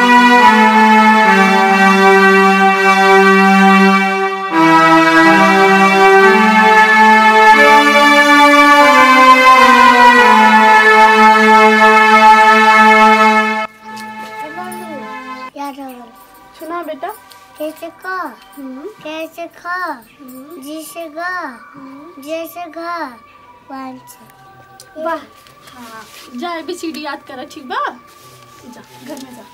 याद हो गया सुना बेटा कैसे का कैसे खा जिसे गा जैसे घा पाँच वाह हाँ जा भी सीढ़ी याद कर ठीक बा जा घर में जा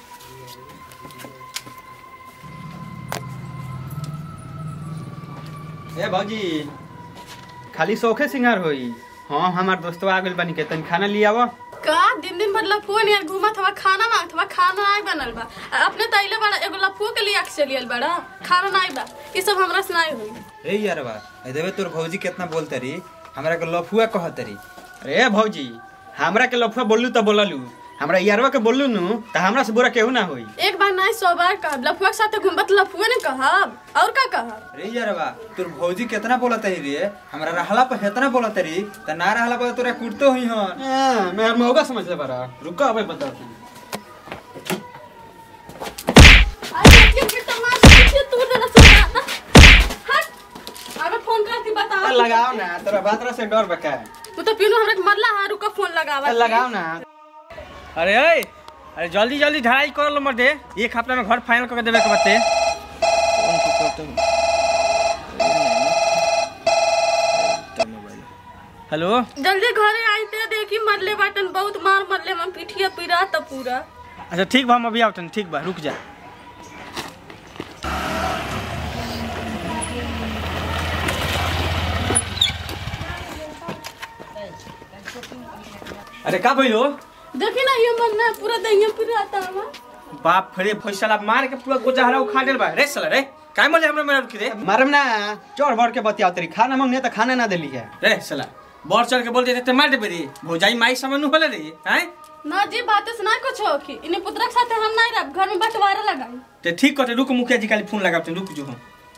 ए भौजी खाली शौखे सिंगार होई हाँ हमार दोस्तवा आ गइल बानी के तनी खाना लिया आवा का दिन दिन भर लफुआ नियर घूमत हवा खाना मांगत हवा खाना नहीं बनल बा आ अपने तैले बड़ा एगो लफुआ के लिए आके चलियल बड़ा खाना नहीं बा ये सब हमरा से नहीं हुई ए यार बा ए देवे तोर भौजी कितना बोलते रही हमरा के लफुआ कहत रही अरे भौजी हमरा के लफुआ बोललू तो बोललू हमरा यारवा के बोललू नु तो हमरा से बुरा केहू ना होई एक बार नहीं सौ बार कहब लफुआ के साथ घूमत लफुआ ने कहब और का कहब रे यार बा तोर भौजी कितना बोलत रही रे हमरा रहला पर हेतना बोलत रही त ना रहला पर तोरा कुटतो हुई हन ए, मैं मौका समझ ले बारा रुको अबे बता तू अरे ये बेटा मार पीछे तू देना सुना ना हट अबे फोन करती बता लगाओ ना तोरा बातरा से डर बका तू तो पीनू हमरा के मरला हां रुका फोन लगावा लगाओ ना अरे ओए अरे जल्दी जल्दी ढलाई कर लो मर्दे एक हफ्ता में घर फाइनल करके देवे के बते हेलो जल्दी घरे आई ते देखी मरले बाटन बहुत मार मरले हम पिठिया पिरा त पूरा अच्छा ठीक बा हम अभी आवतन ठीक बा रुक जा अरे का भइलो देखी ना ये मरना पूरा दहिया पिरा ता बाप रे फैसला मार के पूरा गोजहरा उखाड़ देल बा रे साला रे काय मले हमरा मेरा रुकी रे मारम ना चढ़ बढ़ के बतियाओ तेरी खाना मांगने तो खाना ना देली है रे साला बढ़ चढ़ के बोल देते ते मार देबे रे भौजाई माई समझ नु होले रे हैं ना जी बात से ना कुछ हो कि इन्हें पुत्र के साथ हम नहीं रह घर में बंटवारा लगाई ते ठीक करते रुक मुखिया जी खाली फोन लगाते रुक जो हम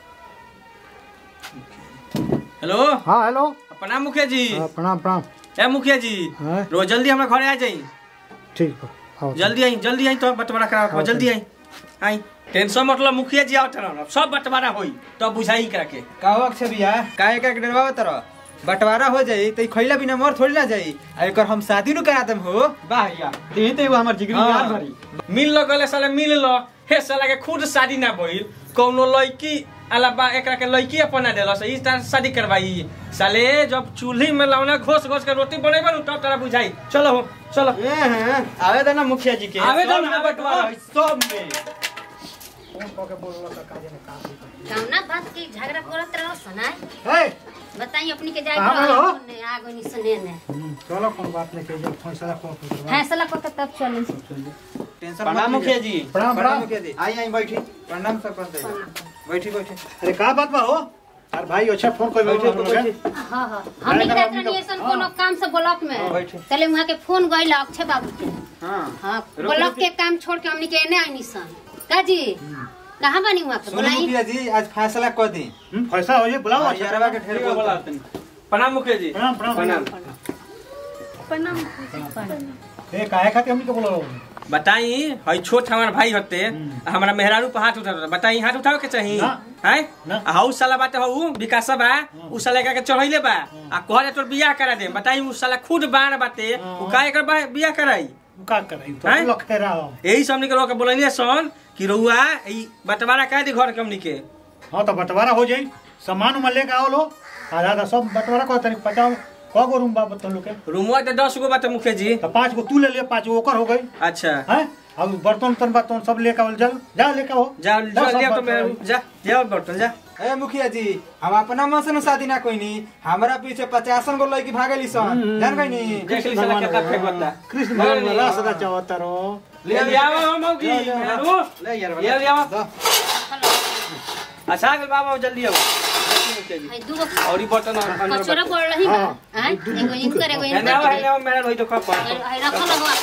हेलो हाँ हेलो प्रणाम मुखिया जी हाँ, प्रणाम प्रणाम ए मुखिया जी हाँ? रोज जल्दी हमरा घरे आ जाई ठीक बा आओ जल्दी आई जल्दी आई तो बंटवारा करा हाँ, जल्दी आई आई टेंशन मतलब मुखिया जी आवत रहन सब बंटवारा होई तो बुझाई करा के काहो अक्षय भैया काहे का डरवा तरह बंटवारा हो जाई त खइला बिना मर थोड़ी ना जाई आ एकर हम शादी नु करा देम हो वाह या ते ते वो हमर जिगरी हाँ। यार भरी मिल लो गले साले मिल लो हे साला के खुद शादी ना भइल कौनो लड़की अलावा एकरा के लड़की अपना देलस ई तरह शादी करवाई साले जब चूल्ही में लौना घोस घोस के रोटी बनेबे नु तब तोरा बुझाई चलो हो चलो ए हैं आवे देना मुखिया जी के आवे दो सब ना, में बंटवारा है, सब में कौना बात की झगड़ा करत रहो सुनाय हे, बताई अपनी के जाए कहाँ गए हो? आगो नि सुने ने हम्म, चलो कोई बात नहीं कहिए फैसला को फैसला को तब चले टेंशन प्रणाम मुखिया जी प्रणाम प्रणाम प्रणाम मुखिया जी आई आई बैठी प्रणाम सरपंच जी बैठी बैठी अरे का बात बा हो अरे भाई अच्छा फोन कोई बैठे, हम लोग हैं। हां हां हम अरे, निकलत अभी रही तो- ऐसन कोनो काम से ब्लॉक में बैठे। चले वहां के फोन गइल अक्षय बाबू के हां हां रुक, ब्लॉक रुक। के काम छोड़ के हमनी के एने आइनी सन का जी कहां बनी वहां के सुनो बुलाई मुखिया जी आज फैसला कर दी हम्म, फैसला हो जाए बुलाओ हाँ, अच्छा यारवा के ढेर बोला बोलता तनी प्रणाम मुखिया जी प्रणाम प्रणाम प्रणाम प्रणाम ए काहे खातिर हमनी के बोलो बताई हई छोट हमार भाई होते हमारा मेहरारू पर हाथ उठा बताई हाथ उठावे के चाही ना। हैं ना। आ हाउ साला बाटे हऊ विकास बा उ साला का के चढ़ैले बा आ कहले तोर बियाह करा दे बताई उ साला खुद बाण बाटे उ का एकर बा- बियाह कराई का कराई तो हैं? लोग खेरा हो यही सब के लोग बोलनी सन कि रउआ ई बंटवारा कह दी घर के हमनी के हाँ तो बंटवारा हो जाई सामान उमान लेके आओ लो आधा आधा सब बंटवारा को तरीक पचाओ कौ गो रूम बा तुम लोग के रूमवा तो दस गो बाटे मुखिया जी तो पाँच गो तू ले ले पाँच गो ओकर हो गई अच्छा हैं अब बर्तन उर्तन बातन सब लेके आओ जा जा लेके आओ जा जा सब लिया तो बर्तन मैं जा जा बर्तन जा ए मुखिया जी हम अपना मन से नु शादी ना कोई नी हमरा पीछे पचासन गो लड़की भागेली सन जान गई नी देख ली साला कितना फेंक बता कृष्ण भगवान वाला सदा चाहता रहो ले ले आओ हम मौगी जा, जा। मेहरारू ले यार ले ले आओ दो। अच्छा आ गेल बाबा जल्दी आओ मुखिया जी हई दूगो और ई बर्तन अंदर कचरा बाटे। पड़ रही बा हाँ। हैं एगो इनकर एगो है ना है इनकर ना मेरा रोई तो कप हई रखल हो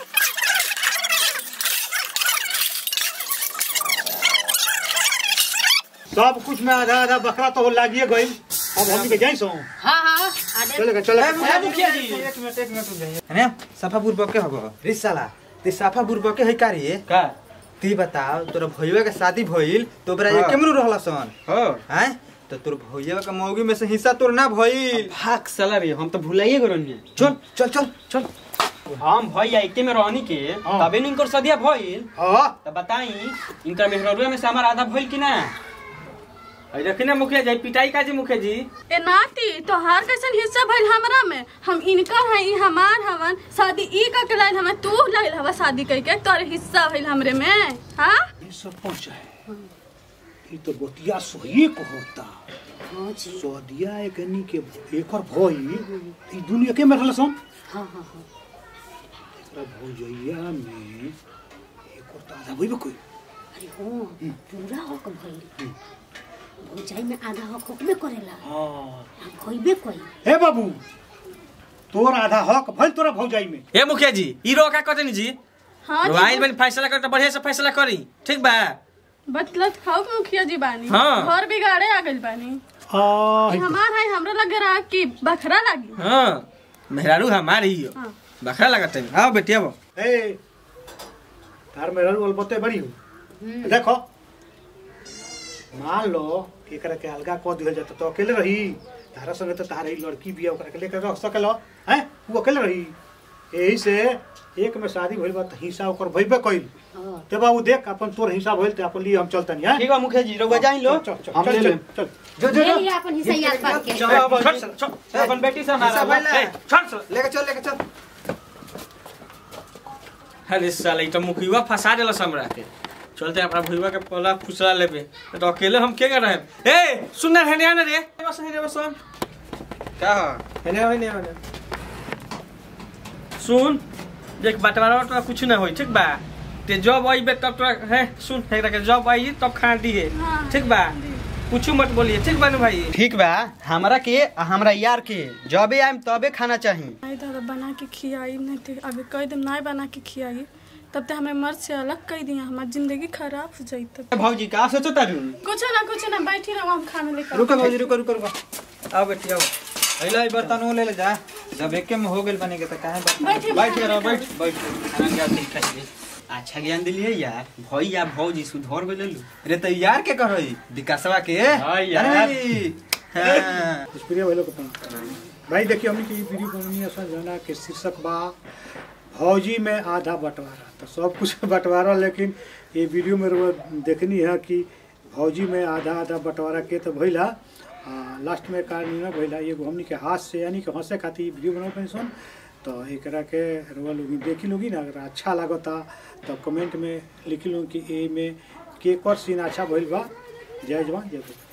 सब कुछ में आधा आधा बकरा तो लागिए गई अब हम के जाई सो हां हां आदे चलेगा ए, चलेगा मुखिया जी एक मिनट एक मिनट रुक जाइए है ना सफा बुरबक के हबो रे साला ते सफा बुरबक के है का रे का ती बताओ तोरा भैया के शादी भइल तो ओकरा हाँ। एके में रहला सन हो हैं तो तोर भैया के मौगी में से हिस्सा तोर ना भइल भाग साला रे हम तो भुलाइए गरन चल चल चल चल हम भैया एके में रहनी के हाँ। तबे न इनकर सदिया भइल हां त बताई इनकर मेहररुआ में से हमार आधा भइल कि ना अरे देखी ना मुखिया जी पिटाई का जी मुखिया जी ए नाती तोहार कैसन हिस्सा भइल हमरा में हम इनकर है ई हमार हवन शादी ई का के लाइल हमें तू लाइल हवा शादी करके तोरे हिस्सा भइल हमरे में हाँ ये सरपंच है ये तो बतिया सोही को होता हाँ जी सदिया एकनी के एकर भई ई दुनिया के में रहल सन हाँ हाँ हाँ एकरा भौजैया में एकर त आधा भइबे कोई अरे हो पूरा हक भइल भौजाई में आधा हक होकबे करेला हां आ भइबे कोई हे बाबू तोर आधा हक भइल तोरा भौजाई में ए मुखिया जी ई रो का कहते जी हाँ रोआइल जी बनी फैसला कर तो बढ़िया से फैसला करी ठीक बा बतलत खाओ मुखिया जी बानी हाँ। घर बिगाड़े आ गइल बानी आ ई हमार है हमरा लगे रहा कि बखरा लागी हाँ मेहरारू हमारी ही हो हाँ। बखरा लगत है आओ बेटी आओ ए तार में रहल बते बड़ी हो देखो मान लो कि एकरा के अलगा क दिहल जाता तो अकेले रही तारा संगे तो तारा ही लड़की बिया ओकरा के लेकर रख सकेलो हैं वो अकेले रही यही से एक में शादी भइल बा त हिस्सा ओकर भइबे कइल हाँ ते बाबू देख अपन तोर हिस्सा भइल ते अपन लिए हम चलतनी हैं ठीक बा मुखिया जी रउआ जाई लो चल चल हम चल ले चल लेम चल जो जो ले जो लिया अपन हिस्सा याद पार के चल अब छोड़ छोड़ छोड़ अपन बेटी से हिस्सा हमारा भइल ना? ए, छोड़ छोड़ लेके चल लेके चल अरे साला ई तो मुखिया फंसा देलस हमरा के चलते अपना भुइवा के पला फुसला लेबे तो अकेले हम के कर रहे ए सुन ना हेने आना रे बस हेने बस सुन का हो हेने हेने हेने सुन देख बटवारा तो कुछ ना होई ठीक बा ते जब आइबे तब तोरा है सुन एकरा के जब आई तब खा दिए हाँ। ठीक बा कुछ मत बोलिए ठीक बा ना भाई ठीक बा हमरा के आ हमरा यार के जबे आइम तबे खाना चाही नहीं दादा बना के खियाई नहीं तो अभी कह दिन नहीं बना के खियाई तब तो हमें मर्द से अलग कर दिया हमारी जिंदगी खराब हो जाई तब भौजी का सोचो तारू कुछ ना कुछ ना बैठी रहो हम खाना लेकर रुको भौजी रुको रुको रुको आओ बेटी आओ अइला ई बर्तन वो ले ले जा जब एके में हो गेल बने के त काहे बर्तन बैठी बैठ के रहो बैठ बैठ खाना क्या ठीक ठाक अच्छा ज्ञान दिलिए यार भैया भौजी सुधर गइल लू रे त यार के करई विकासवा के हाँ यार। अरे, हाँ। प्रिय भाई लोग भाई देखिए हमने की वीडियो बननी है जना के शीर्षक बा फौजी में आधा बंटवारा तो सब कुछ बंटवारा लेकिन ये वीडियो में रउआ देखनी है कि फौजी में आधा आधा बंटवारा के तो भइला आ, लास्ट में का निर्णय भइला एगो हमनी के हाथ से यानी कि हंसे खातिर ई वीडियो बनाओ पेंशन तो एकरा के रउआ लोग देखी लोगी ना अगर अच्छा लागता तो कमेंट में लिखी लो कि ए में के कर सीन अच्छा भइल बा जय जवान जय किसान